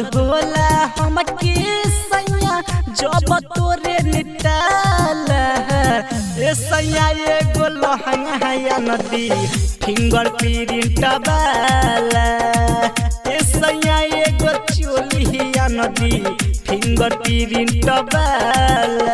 होला हमके सैया जब तोरे निटाला ए सैया एगो लहंगा या नदी फिंगर प्रिंट वाला ए सैया एगो चोली या नदी फिंगर प्रिंट वाला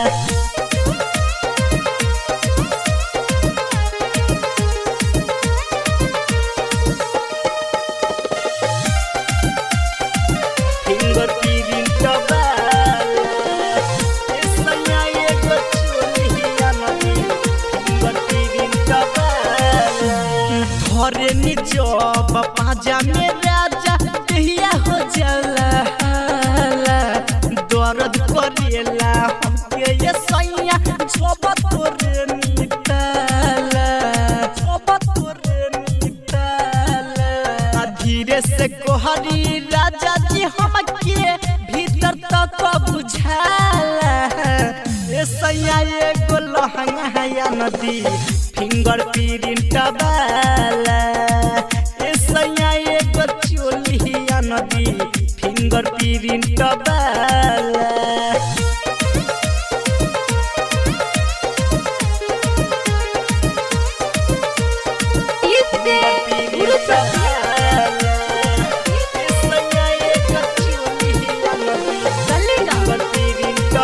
फिंगर प्रिंट वाला ए सैया एगो चोली या नदी फिंगर प्रिंट वाला धरे निजब पाजा में राजा कहिया हो जाला दर्द करेला हमके ये सैया जब तोरे निटाला जब तोरे निटाला आ धीरे से कोहरी राजा जी हमके भीतर तक बुझाला ए सैया एगो लहंगा या नदी फिंगर प्रिंट वाला ए सैया एगो चोली या नदी फिंगर प्रिंट वाला Este Guruprasad Salega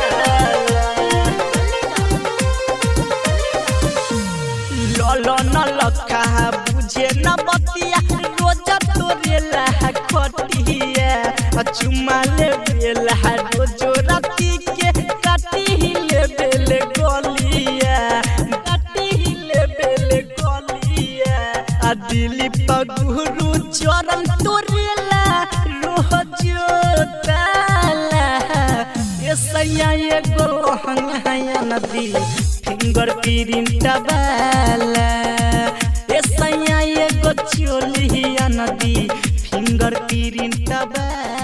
ललो न लखा बुझे न बतिया रोज तोरे लहा खटिया आ चुमा ले बेला रोज राती के काटी ले बेले गलिया काटी ले बेले गलिया आ दिली पगुरु चरण तोरे ला रोज ताला ए सैया एगो लहंगा या नदी फिंगर प्रिंट वाला ए सैया एगो चोली या नदी फिंगर प्रिंट वाला